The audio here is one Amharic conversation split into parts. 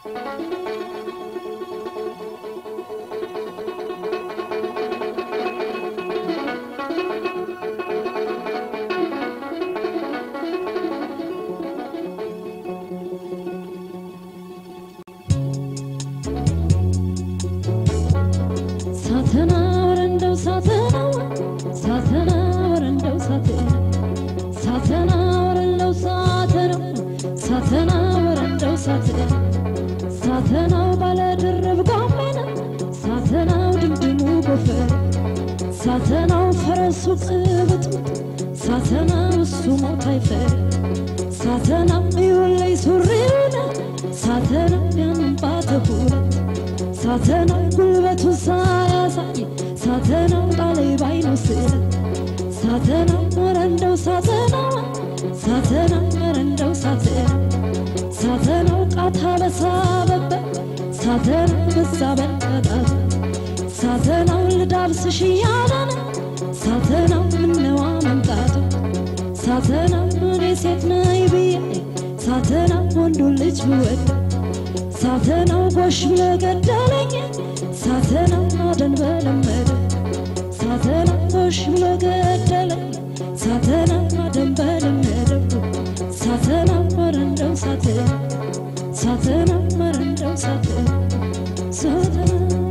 ሳተና ወረንደው ሳተና ሳተና ወረንደው ሳተና ሳተና ወረንደው ሳተና ሳተና ወረንደው ሳተና ሳተናው ባለ ድርብ ጋሜና ሳተናው ድምድሙ ጎፈር ሳተናው ፈረሱ ቅብጥ ሳተናው እሱ ሞት አይፈር ሳተናው ይወለይ ሱሪውና ሳተናው ያንባተ ሁለት ሳተናው ጉልበቱን ሳያሳይ ሳተናው ጣለይ ባይኑ ስለ ሳተናው ወረንደው ሳተናው ሳተናው ወረንደው ሳተና ሳተናው ቃታ በሳበበት ሳተናው በዛ በቀጣት ሳተናው ልዳብስሽ እያለን ሳተናው ምነዋ መምጣቱ ሳተናው እኔ ሴት ነኝ ብዬ ሳተናው ወንዱን ልጅ ብወድ ሳተናው ጎሽ ብሎ ገደለኝ ሳተናው አደን በለመደ ሳተናው ጎሽ ብሎ ገደለኝ ሳተናው አደን በለመደ ሳተናው ወረንደው ሳተና ሳተናው ወረንደው ሳተና ሳተና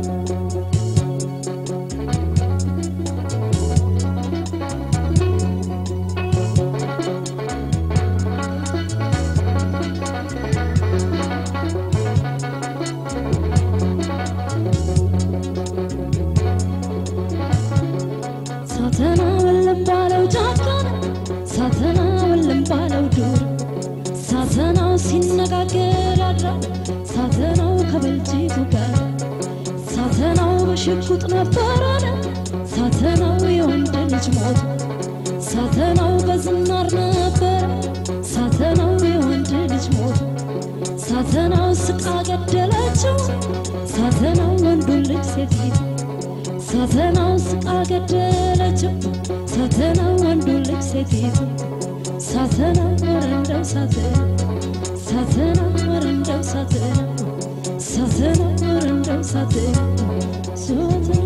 ሳተና ወለም ባለው ጫካን ሳተና ወለም ባለው ዱር ሳተናው ሲነጋገር ያድራል ሳተናው ከበልጅቱ ጋር ሳተናው በሽጉጥ ነበረን ሳተናው የወንድ ልጅ ሞቱ ሳተናው በዝናር ነበረ ሳተናው የወንድ ልጅ ሞቱ ሳተናው ስቃ ገደለችው ሳተናው ወንዱን ልጅ ሴቲቱ ሳተናው ስቃ ገደለችው ሳተናው ወንዱን ልጅ ሴቲቱ ሳተናው ወረንደው ሳተና ሳተናው ወረንደው ሳተና ሳተናው ወረንደው ሳተና ሳተና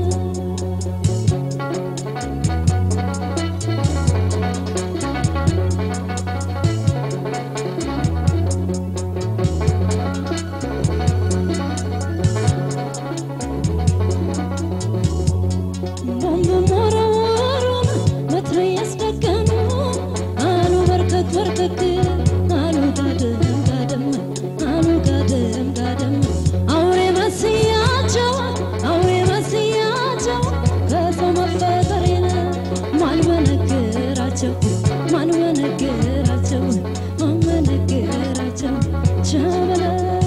ቦምብ ሞረወሩን መትረየስ ደገኑ አሉ በርከክ በርከክ አሉ ጋደም ጋደም አሉ ጋደም ጋደም አውሬ መስያቸው አውሬ መስያቸው ከሰው መፈጠሬን ማን በነገራቸው ማን በነገራቸው ማን በነገራቸው ቸበለ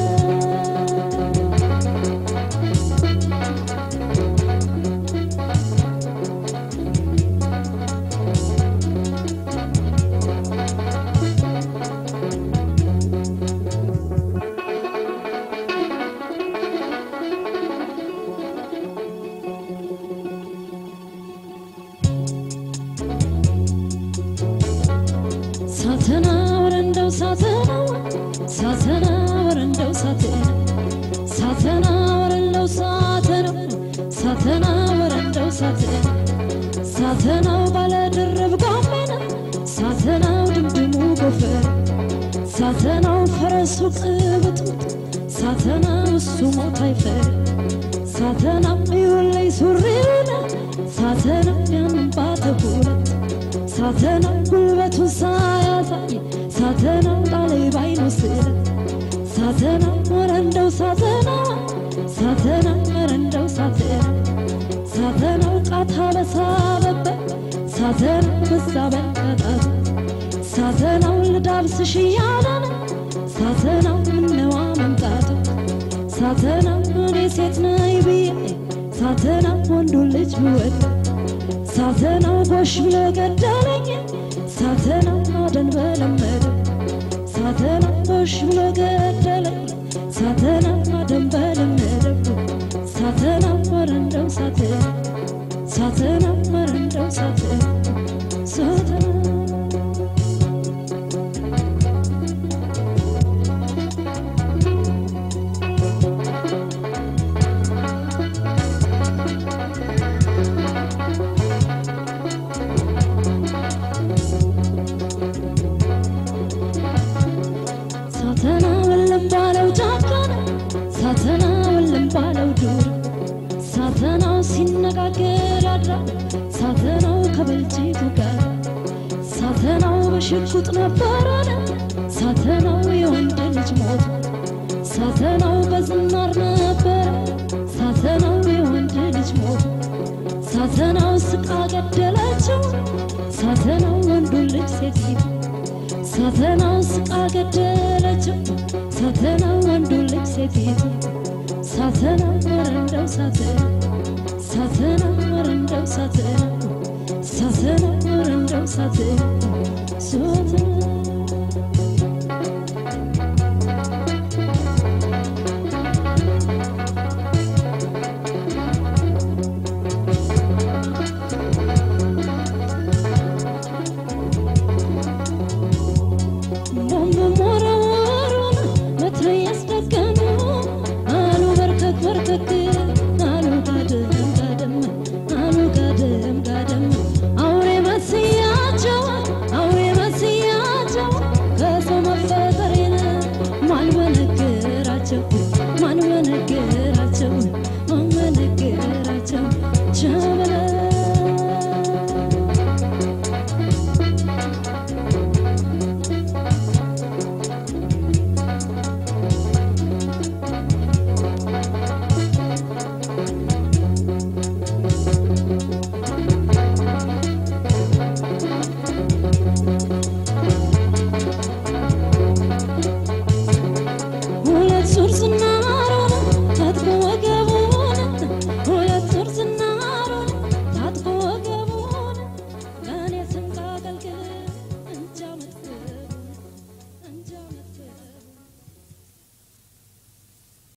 ሳተና ወረንደው ሳተና ሳተና ወረንደው ሳተና ሳተና ወረንደው ሳተና ሳተና ወረንደው ሳተና ሳተናው ባለ ድርብ ጋሜና ሳተናው ድምድሙ ጎፈር ሳተናው ፈረሱ ቅብጥብጥ ሳተናው እሱ ሞት አይፈር ሳተናው ይወለይ ሱሪውና ሳተናው ያንባተ ሁለት ሳተናው ጉልበቱን ሳያሳይ ሳተናው ጣለይ ባይኑ ስለ ሳተናው ወረንደው ሳተና ሳተናው ወረንደው ሳተና ሳተናው ቃታ በሳበበት ሳተናው በዛ በቀጣት ሳተናው ልዳብስሽ እያለን ሳተናው ምነዋ መምጣቱ ሳተናው እኔ ሴት ነኝ ብዬ ሳተናው ወንዱን ልጅ ብወድ ሳተናው ጎሽ ብሎ ገደለኝ ሳተናው አደን በለመደ ሳተናው ጎሽ ብሎ ገደለኝ ሳተናው አደን በለመደ ሳተናው ወረንደው ሳተና ሳተናው ወረንደው ሳተና ሳተና እልም ባለው ጫካ ሳተናው እልም ባለው ዱር ሳተናው ሲነጋገር ያድራል ሳተናው ከበልጅቱ ጋር ሳተናው በሽጉጥ ነበረን ሳተናው የወንድ ልጅ ሞት ሳተናው በዝናር ነበረ ሳተናው የወንድ ልጅ ሞት ሳተናው ስቃ ገደለችው ሳተናው ወንዱን ልጅ ሴቲቱ ሳተናው ስቃ ገደለችው ሳተናው ወንዱን ልጅ ሴቲቱ ሳተናው ወረንደው ሳተናው ሳተናው ወረንደው ሳተናው ሳተናው ወረንደው ሳተናው ሳተናው